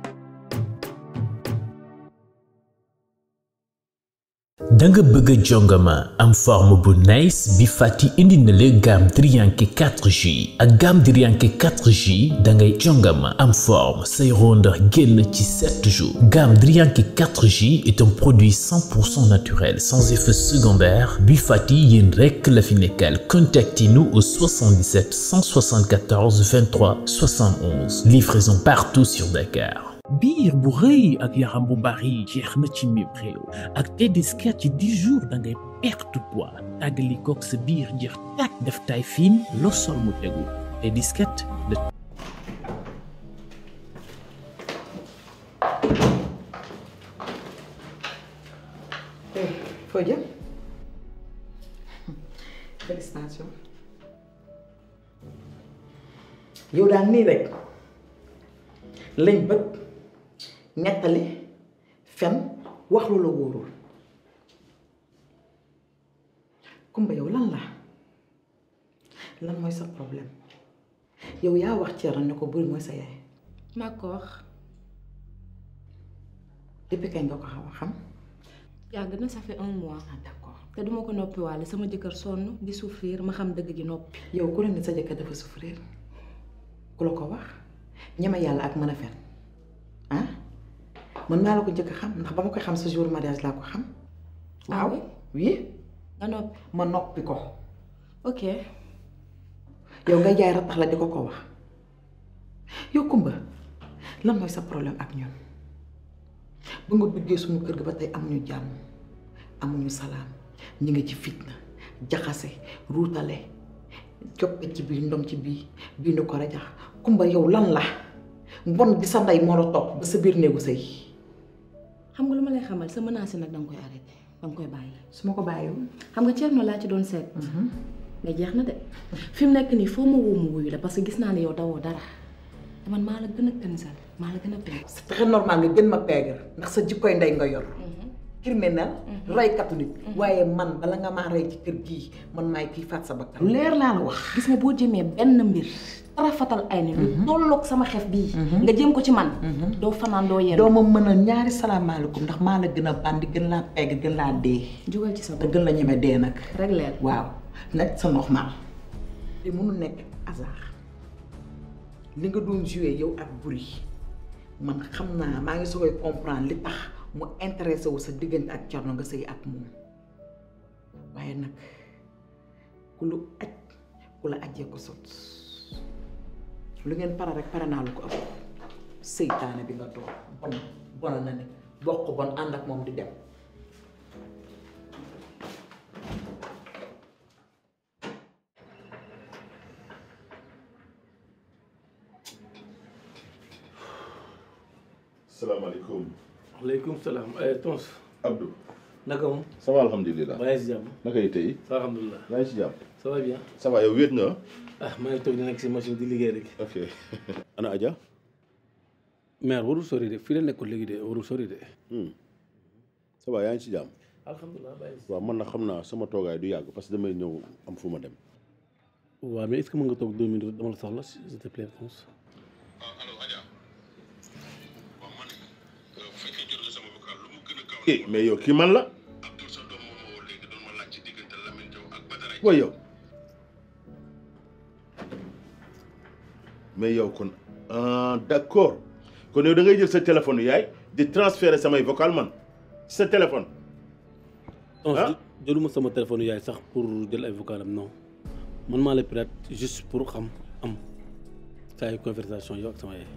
S5: danga bëgg a jongama am forme bu nice bi fàtti indi na la gamme Drianke 4G ak gamme Drianke 4G dangay jongama am forme say rondeur génn ci 7 jours gamme Drianke 4G est un produit 100% naturel sans effet secondaire bi fàtti yéen rekk la fi nekkal contactez-nous au 77 174 23 71 livraison partout sur Dakar
S11: biir bu rëy ak yaram bu bari jeex na ci mim réew ak Tedesca ci 10 jours da ngay perte poids tàggali koog sa biir jeex tàkk def tay fiin loo sol mu tegu Tedesca de
S9: foo jëm félicitation yow daal nii rek lañ bëgg nettali fen wax lu la wóorul kumba yow lan la lan mooy sa problème yow yaa wax Thierno ne ko buri mooy sa yaay
S10: maa ko wax
S9: depuis kañ nga ko xaw a xam
S10: yàgg na ça fait un mois
S9: ah d'accord
S10: te duma ko noppiwaale sama jëkkër sonn di souffrir ma xam dëgg ji noppi
S9: yow ku la ne sa jëkkër dafa souffrir ku la ko wax ñeme yàlla ak mën a fen ah man maa la ko njëkk a xam ndax ba ma koy xam sa jour mariage laa ko xam waaw oui
S10: nga noppi
S9: ma noppi ko
S10: ok
S9: yow ngay jaay ratax la di ko ko wax yow kumba lan mooy sa problème ak ñun ba nga duggee suñu kër gi ba tey amuñu jàmm amuñu salaam ñi ngi ci fitna jaxase ruutale coppe ci bii ndom ci bii bii ni ko rajax kumba yow lan la mbon bi sa ndey moo la topp ba sa biir néegu sëy
S10: xam nga lu ma lay xamal sa menace nag danga koy arrêté danga koy bàyyi
S9: su ma ko bàyyiwul
S10: xam nga Thierno laa ci doon seet mais jeex na de fi mu nekk nii foo ma woo ma wuyu la parce que gis naa ne yow dawoo dara te man maa la gën a kënsal maa la gën a péng
S9: c'est très normal nga gën ma peegar ndax sa jikkoy ndey nga yor criminel reykatu nit waaye man bala nga maa rey ci kër gii man maay kii faat sa bakkan lu leer laa la wax
S10: gis nga boo jëmee benn mbir tarafatal ay ni lu tolloog sama xef bii nga jëm ko ci man doo fanaan doo yenn
S9: doo ma mën a ñaari salaamaaleykum ndax maa la gën a bandi gën laa pegg gën laa dee
S10: jugal ci sa
S9: te gën la ñeme dee nag
S10: rek leer
S9: waaw nag sa normal li mënu nekk hasard li nga doon joué yow ak buri man xam naa maa ngi soogay comprendre li tax mu intéressé wu sa diggante ak Thierno nga sëy ak moom waaye nag ku lu aj ku la ajjee ko sot lu ngeen pare rek pare naa lu ko ëpp seytaane bi nga toog bon bon na ne bokk bon ànd ak moom di dem
S8: salaamaaleykum.
S7: waaleykum salaam Tons.
S8: Abdou.
S7: naka moom.
S8: ça va alhamdulilah.
S7: maa ngi si jàmm.
S8: naka yi tey.
S7: alhamdulilah.
S8: yaa ngi si jàmm.
S7: ça va bien.
S8: ça va yow wéet nga
S7: ah maa ngi toog di nekk si machine di liggéey rek.
S8: ok. ana Adja.
S7: mère warul sori de fii la nekkul léegi de warul sori de.
S8: ça va yaa ngi si jàmm.
S7: alhamdulilah bàyyi si.
S8: waaw man nag xam naa sama toogaay du yàgg parce que damay ñëw am fu ma dem.
S7: waaw mais est-ce que mën nga toog deux minutes dama la soxla s'il te plaît Tons.
S8: eh mais yow kii man la. waaye yow. mais yow kon ah d'accord kon yow da ngay jël sa téléphone yaay di transférer samay vocal man sa téléphone.
S7: Tons jëluma sama téléphone yaay sax pour jël ay vocal am non man maa lay pirate juste pour xam am saa yu conversation yow ak sama yaay.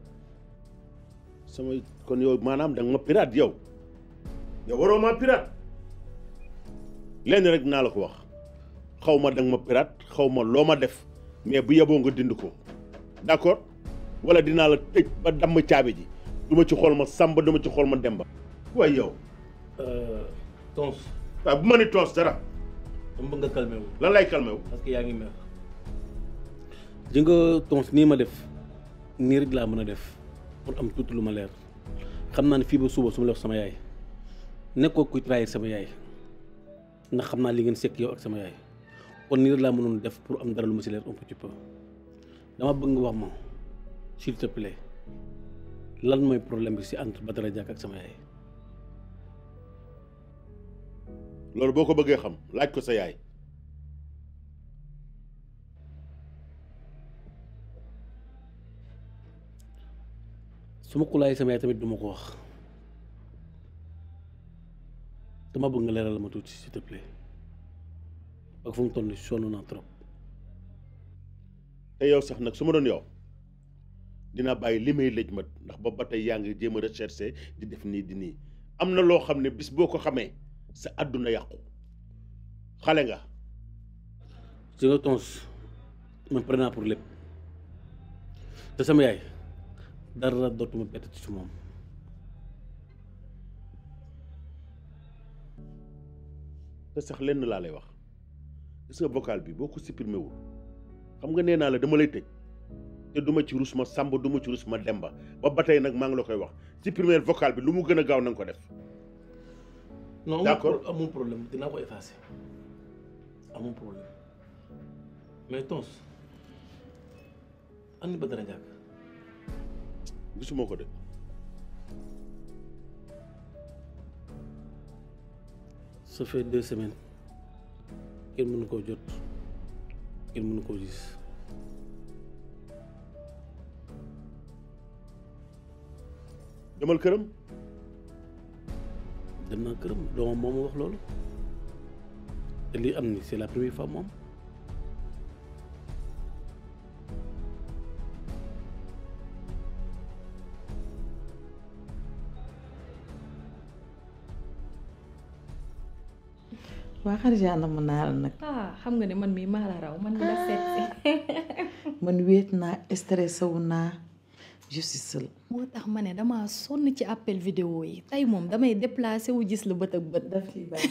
S8: sama kon yow maanaam da nga ma pirate yow yow waroo ma pirate lenn rek naa la ko wax xaw ma da nga ma pirate xaw ma loo ma def mais bu yeboo nga dind ko d'accord wala dinaa la tëj ba damm caabi ji du ma ci xool ma sàmba du ma ci xool ma demba waaye yow
S7: tons
S8: waaw bu ma ni tons dara
S7: dama bëgg nga calmé wu
S8: lan lay calmé wu
S7: parce que yaa ngi mer ji nga tons nii ma def nii rek laa mën a def pour am tuuti lu ma leer xam naa ne fii ba suba su ma la wax sama yaay nekkoo kuy trahir sama yaay ndax xam naa li ngeen sekk yow ak sama yaay kon nii rek laa mënoon def pour am dara lu ma si leer un petit peu dama bëgg nga wax ma s'il te plaît lan mooy problème bi si entre Badara Diack ak sama yaay.
S8: loolu boo ko bëggee xam laaj ko sa yaay
S7: su ma ko laajee sama yaay tamit du ma ko wax dama bëgg nga leeral ma tuuti s'il te plaît ak fu mu toll nii sonn naa trop.
S8: te yow sax nag su ma doon yow dinaa bàyyi li may lëj mat ndax ba ba tey yaa ngi jéem a recherché di def nii di nii am na loo xam ne bis boo ko xamee sa àdduna yàqu xale nga
S7: si nga tons man pare naa pour lépp te sama yaay dara dootuma bett ci moom
S8: te sax lenn laa lay wax gis nga vocal bi boo ko supprimé wul xam nga nee naa la dama lay tëj te duma ci rus ma sàmb duma ci rus ma demba ba ba tey nag maa ngi la koy wax supprimer vocal bi lu mu gën a gaaw na nga ko def
S7: non
S8: D'accord.
S7: amul problème dinaa ko effacer amul problème mais tons andi Badara Diack
S8: gisuma ko de
S7: ça fait deux semaines kenn mënu koo jot kenn mënu koo gis
S8: demal këram
S7: dem naa këram doomam moo ma wax loolu te lii am ni c'est la première fois moom
S9: waa Xadija na mu naa la nag
S12: ah xam nga ne man mii maa la raw man mi la seet si
S9: man wéet naa stressé wu naa je suis seule
S12: moo tax ma ne dama sonn ci appel vidéo yi tey moom damay déplacé wu gis la bët ak bët
S9: daf ciy baax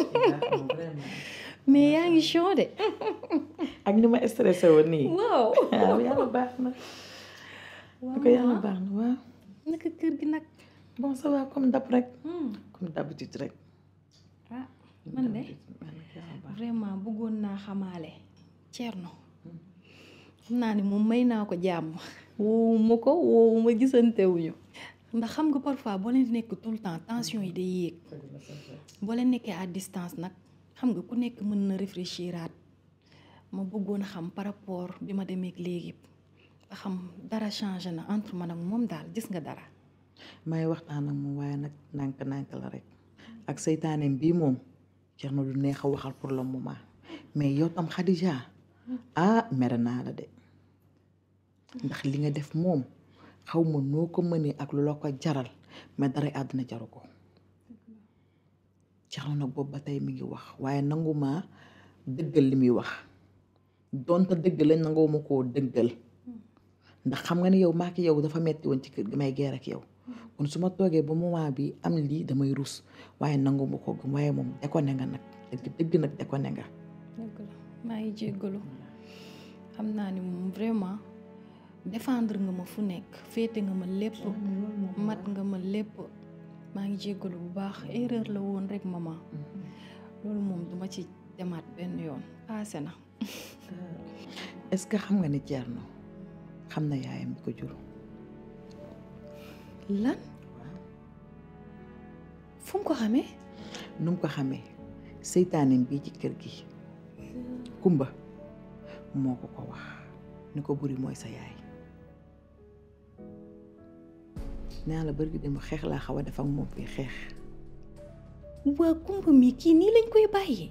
S12: mais yaa ngi chon de
S9: ak ni ma stressé woon nii
S12: waaw
S9: waaw yàlla baax na
S12: waaw
S9: da ko yàlla baax na waaw
S12: naka kër gi nag
S9: bon ça va comme d'hab rek comme d'habitude rek
S12: ah man de vraiment bëggoon naa xamaale Thierno xam naa ni moom may naa ko jàmm woowu ma ko woowu ma gisantewuñu ndax xam nga parfois boo leen nekk tout le temps tension yi day yéeg boo leen nekkee à distance nag xam nga ku nekk mën na réfléchiraat ma bëggoon a xam par rapport bi ma demee ak léegi nga xam dara changé na entre man ak moom daal gis nga dara
S9: may waxtaan ak moom waaye nag nànk-nànk la rek ak seytaaneem bii moom Thierno du neex a waxal pour le moment mais yow tam Khadija ah mere naa la de ndax li nga def moom xaw ma noo ko mënee ak lu la ko jaral mais dara àdduna jaru ko Thierno nag boobu ba tey mi ngi wax waaye nanguma dëggal li muy wax donte dëgg lañ nanguma koo dëggal ndax xam nga ne yow maa ki yow dafa metti woon ci kër gi may geer ak yow kon su ma toogee ba moment bi am lii damay rus waaye nangu ma ko gëm waaye moom déconné nga nag dëgg dëgg nag déconné nga
S12: dëgg la maa ngi jéggalu xam naa ni moom vraiment défendre nga ma fu nekk féete nga ma lépp mat nga ma lépp maa ngi jéggalu bu baax erreur la woon rek maman loolu moom duma ci demaat benn yoon passé na
S9: est-ce que xam nga ni Thierno xam na yaayam bi ko jur
S12: lan fu mu ko xamee
S9: nu mu ko xamee seytaaneem bii ci kër gi kumba moo ko ko wax ni ko buri mooy sa yaay naa la bari gi dem xeex laa xaw a def ak moom fii xeex
S12: waa kumba mi kii nii lañ koy bàyyi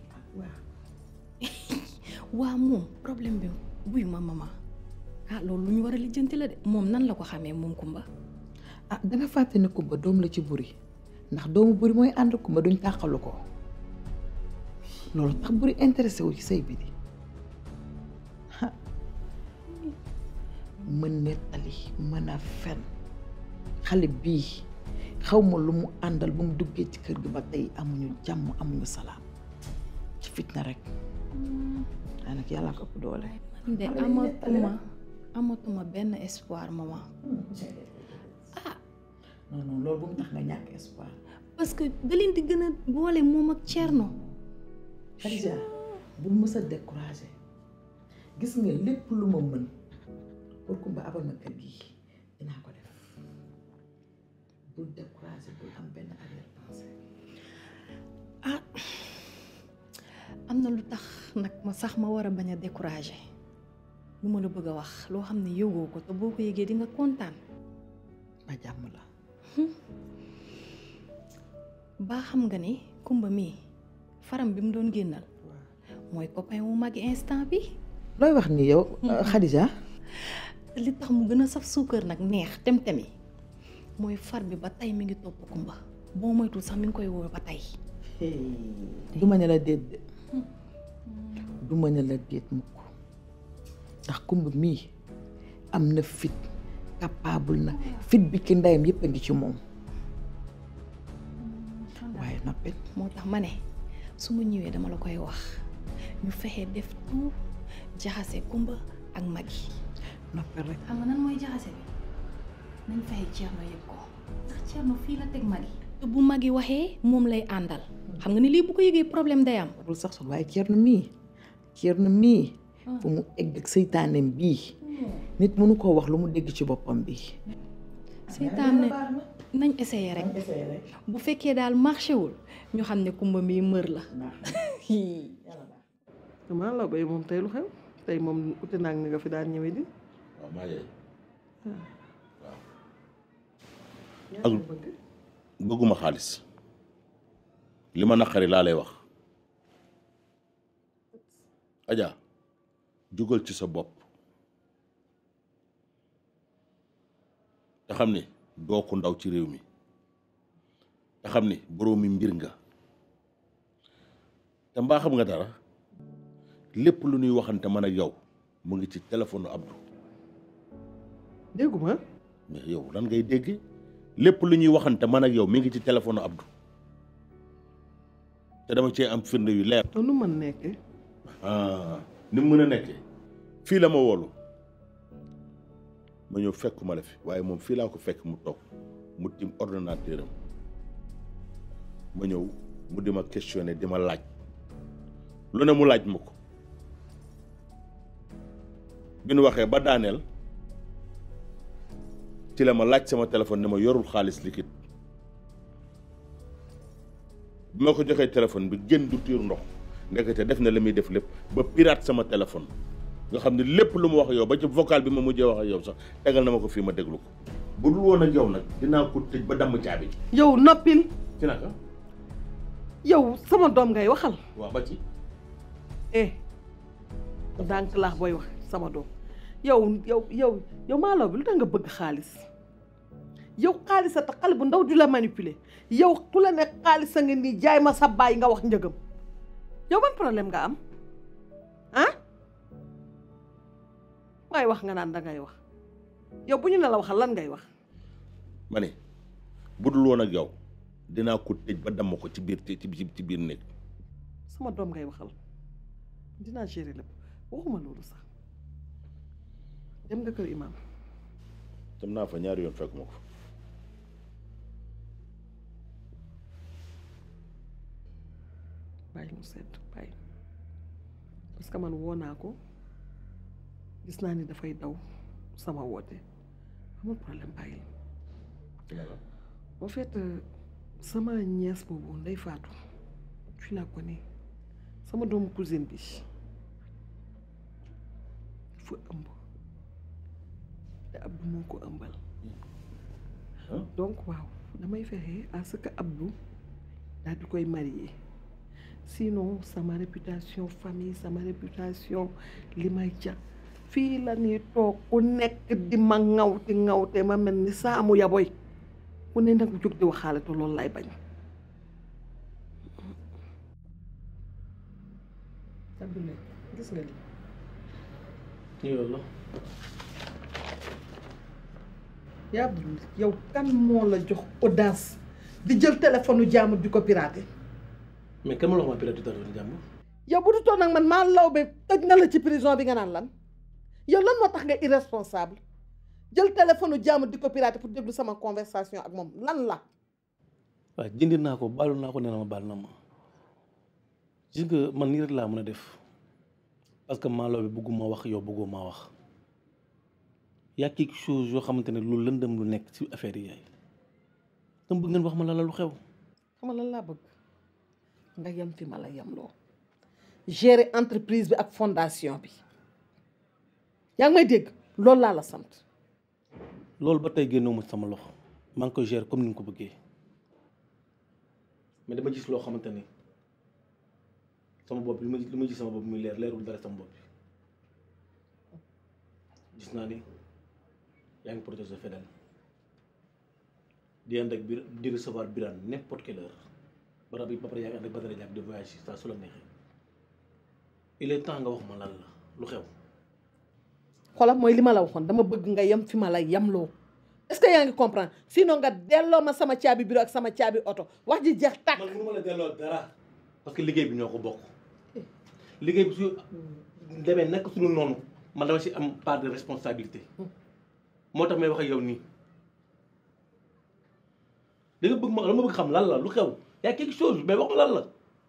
S12: waa moom problème bi buy ma mama ah loolu lu ñu war a lijjanti la de moom nan la ko xamee moom kumba
S9: ah danga fàtte ne kumba doom la ci buri ndax doomu buri mooy ànd kumba duñ tàqalu ko loolu tax buri intéressé wu ci sëy bi di mën nettali mën a fen xale bii xaw ma lu mu àndal ba mu duggee ci kër gi ba tey amuñu jàmm amuñu salaam ci fitna rek waaye nag yàlla ko ëpp doole
S12: man de amatuma amatuma benn espoir maman
S9: non non loolu bu mu tax nga ñàkk espoir
S12: parce que da leen di gën a boole moom ak Thierno
S9: Khadija bul mës a découragé gis nga lépp lu ma mën pour Kumba abal ma kër gi dinaa ko def bul découragé bul am benn arrière pensée
S12: ah am na lu tax nag ma sax ma war a bañ a découragé lu ma la bëgg a wax loo xam ne yëgoo ko te boo ko yëgee di nga kontaan
S9: ba jàmm la
S12: baa xam nga ni Kumba mii faram bi mu doon génnal mooy copain wu magi instant bi
S9: looy wax ni yow Khadija
S12: li tax mu gën a saf suukar nag neex tem-temi mooy far bi ba tey mi ngi topp Kumba boo moytul sax mi ngi koy woo ba tey
S9: du ma ne la déet de du ma ne la déet mukk ndax Kumba mii am na fit capable na fit bi ki ndeyam yépp a ngi ci moom waaye noppit
S12: moo tax ma ne su ma ñëwee dama la koy wax ñu fexe def tout jaxase Kumba ak Maggi
S9: noppit rek
S12: xam nga nan mooy jaxase bi nañ fexe Thierno yëg ko ndax Thierno fii la teg Maggi te bu Maggi waxee moom lay àndal xam nga ni lii bu ko yëgee problème day am
S9: bul sax sol waaye Thierno mii Thierno mii fu mu egg ak seytaaneem bii nit mënu koo wax lu mu dégg ci boppam bi
S12: seytaane nañ essayé rek bu fekkee daal marché wul ñu xam ne Kumba mii mër la
S13: maa la bay moom tey lu xew tey moom uti naag ni nga fi daan ñëwee di
S8: waaw maa yaay ak bëgguma xaalis li ma naqari laa lay wax Adja jógal ci sa bopp te xam ni doo ko ndaw ci réew mi te xam ni boroomi mbir nga te mbaa xam nga dara lépp lu ñuy waxante man ak yow mu ngi ci téléphone Abdou
S13: dégguma
S8: mais yow lan ngay dégg lépp lu ñuy waxante man ak yow mi ngi ci téléphone Abdou te dama cee am firnde yu leer.
S13: nu mën nekkee.
S8: ah ni mu mën a nekkee fii la ma woolu ma ñëw fekkuma la fi waaye moom fii laa ko fekk mu toog mu tim ordinateur am ma ñëw mu di ma questionné di ma laaj lu ne mu laaj ma ko bi nu waxee ba daaneel ci la ma laaj sama téléphone ne ma yorul xaalis liquide bi ma ko joxee téléphone bi génn du tiir ndox ndekete def na la muy def lépp ba pirate sama téléphone nga xam ne lépp lu mu wax yow ba ci vocal bi ma mujjee wax ak yow sax tegal na ma ko fii ma déglu ko bu dul woon ak yow nag dinaa ko tëj ba damm caabi ji
S13: yow noppil
S8: ci naka
S13: yow sama doom ngay waxal
S8: waaw ba ci
S13: eh ndànk laax booy wax sama doom yow yow yow yow maalaw bi lu tax nga bëgg xaalis yow xaalis a tax xale bu ndaw du la manipuler yow ku la ne xaalis a nga nii jaay ma sa baay nga wax njëgam yow ban problème nga am ah ngay wax nga naan dangay wax yow bu ñu ne la waxal lan ngay wax
S8: ma ne bu dul woon ak yow dinaa ko tëj ba damm ko ci biir ci ci biir néeg
S13: sama doom ngay waxal dinaa gérer lépp waxuma loolu sax dem nga kër imaam
S8: dem naa fa ñaari yoon fekk ma ko
S13: bàyyi mu sedd bàyyi parce que man woo naa ko gis naa ni dafay daw sama woote amul problème bàyyi en fait sama ñees boobu ndey faatu fii laa ko nii sama doomu cousine bi dafa ëmb te Abdou moo ko ëmbal donc waaw damay fexe à ce que Abdou daal di koy marié sinon sama réputation famille sama réputation li may ja fii la ñuy toog ku nekk di ma ŋawti ŋawte ma mel ni saamu yaboy ku ne nag jóg di waxaale te loolu lay bañ
S7: Abdoulaye gis nga li
S11: yow la
S13: yaa yow kan moo la jox audace di jël téléphone jàmbur di ko pirater
S7: mais kan ma la wax ma pirate téléphone jàmbur
S13: yow bu du toon nag man maa law be tëj na la ci prison bi nga naan lan yow lan moo tax nga irresponsable jël téléphone jàmbur di ko pirater pour déglu sama conversation ak moom lan la
S7: waaw jëndi naa ko baalu naa ko nee na ma baal na ma gis nga man nii rek laa mën a def parce que maaloo bi bëgguma wax yow bëggoo maa wax y a quelque chose yoo xamante ne lu lëndëm lu nekk ci affaire yi yaay dama bëgg ngeen wax ma la la lu xew
S13: xam nga lan laa bëgg nga yem fi ma la yemloo gérer entreprise bi ak fondation bi yaa ngi may dégg loolu laa la sant
S7: loolu ba tey génnoo ma sama loxo maa ngi koy gérer comme ni nga ko bëggee mais dama gis loo xamante ni sama bopp li ma li ma gis sama bopp muy leer leerul dara sama bopp bi gis naa ni yaa ngi protéger Fadel di ànd ak bir di recevoir Birane n'importe quelle heure ba rab ba pare yaa ngi ànd ak Badara Diack di voyage saa su la neexee il est temps nga wax ma lan la lu xew.
S13: xoolal mooy li ma la waxoon dama bëgg nga yem fi ma la yemloo est-ce que yaa ngi comprendre sinon nga delloo ma sama caabi bureau ak sama caabi oto wax ji jeex tàkk.
S7: man mënu ma la delloo dara parce que liggéey bi ñoo ko bokk liggéey bi su demee nekk suñu noonu man dama si am part de responsabilité moo tax may wax ak yow nii da nga bëgg ma dama bëgg xam lan la lu xew y a quelque chose mais wax ma lan la.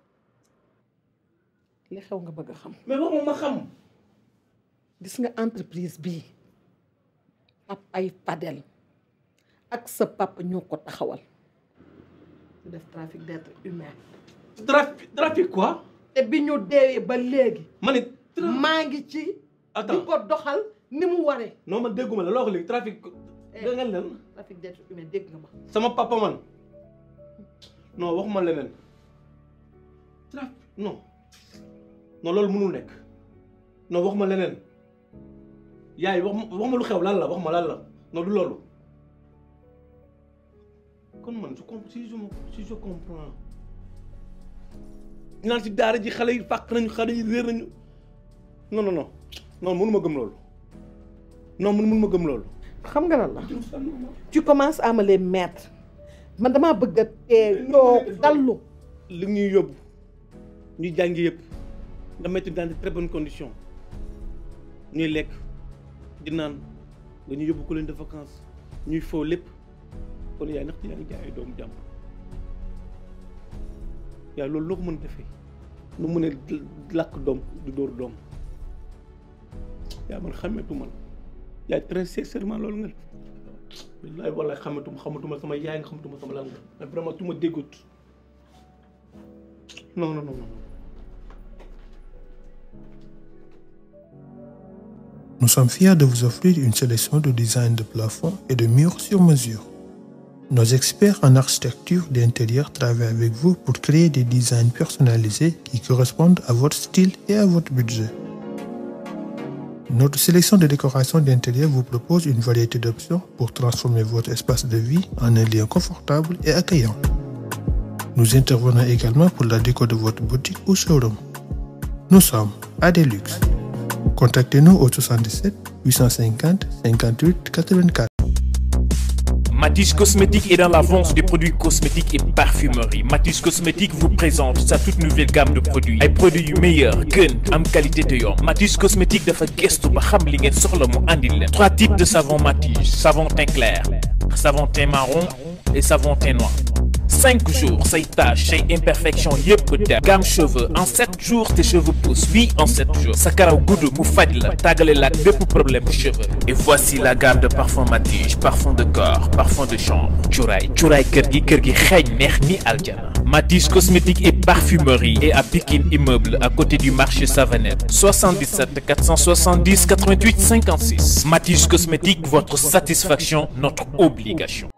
S13: li xew nga bëgg a xam.
S7: mais wax ma ma xam.
S13: gis nga entreprise bii ab ay Fadel ak sa papa ñoo ko taxawal. ñu def trafic d'être humain.
S7: trafic trafic quoi.
S13: te bi ñu deewee ba léegi.
S7: ma ne.
S13: maa ngi ci. di ko doxal ni mu waree.
S7: non man dégguma la loo wax léegi trafic. da nga leen.
S13: trafic d'être humain dégg nga ma.
S7: sama papa man non waxuma leneen trafic non non loolu mënul nekk non waxuma leneen yaay wax ma wax ma lu xew lan la wax ma lan la non du loolu kon man je comprends si je si je comprends naan si daara ji xale yi fàq nañu xale yi réer nañu non non non non mënuma gëm loolu non mënu mënuma gëm loolu
S13: xam nga lan la tu commences à me les mettre man damaa bëgg a tee toog dallu
S7: li ñuy yóbbu ñuy jàngi yëpp nga mettre dans de très bonnes conditions ñuy lekk di naan nga ñu yóbbu ko leen de vacances ñuy foo lépp kon yaay ndax yaa ngi jaay ay doomu jàmm yaay loolu loo ko mën a defee nu mu ne làkk doom du dóor doom yaa man xàmmeetu man yaay très sincèrement loolu nga def wallaay wallaay xamatuma xamatuma sama yaay nga xamatuma sama lan nga mais vraiment tu ma déggut non non non non
S14: Nous sommes fiers de vous offrir une sélection de designs de plafond et de murs sur mesure. Nos experts en architecture d'intérieur travaillent avec vous pour créer des designs personnalisés qui correspondent à votre style et à votre budget. Notre sélection de décoration d'intérieur vous propose une variété d'options pour transformer votre espace de vie en un lieu confortable et accueillant. Nous intervenons également pour la déco de votre boutique ou showroom. Nous sommes à Deluxe. Contactez-nous au 77 850 58 84.
S11: Matisse Cosmétique est dans la vente des produits cosmétiques et parfumerie. Matisse Cosmétique vous présente sa toute nouvelle gamme de produits. ay produits yu meilleur gën am qualité te yomb Matisse Cosmétique dafa gëstu ba xam li ngeen soxla mu andil leen. trois types de savon Matisse savon teint clair savon teint marron et savon teint noir. cinq jours say taches say imperfections yëpp dem gamme cheveux en sept jours tes cheveux poussent oui en sept jours sa karaw gudd mu faj la tàggale la ak bépp problème cheveux et voici la gamme de parfum Matige parfum de corps parfum de chambre cuuraay cuuraay kër gi kër gi xeeñ neex ni aljana Matige cosmétique et parfumerie et à Pikine immeuble à côté du marché Savanette 77 470 88 56 Matige cosmétique votre satisfaction notre obligation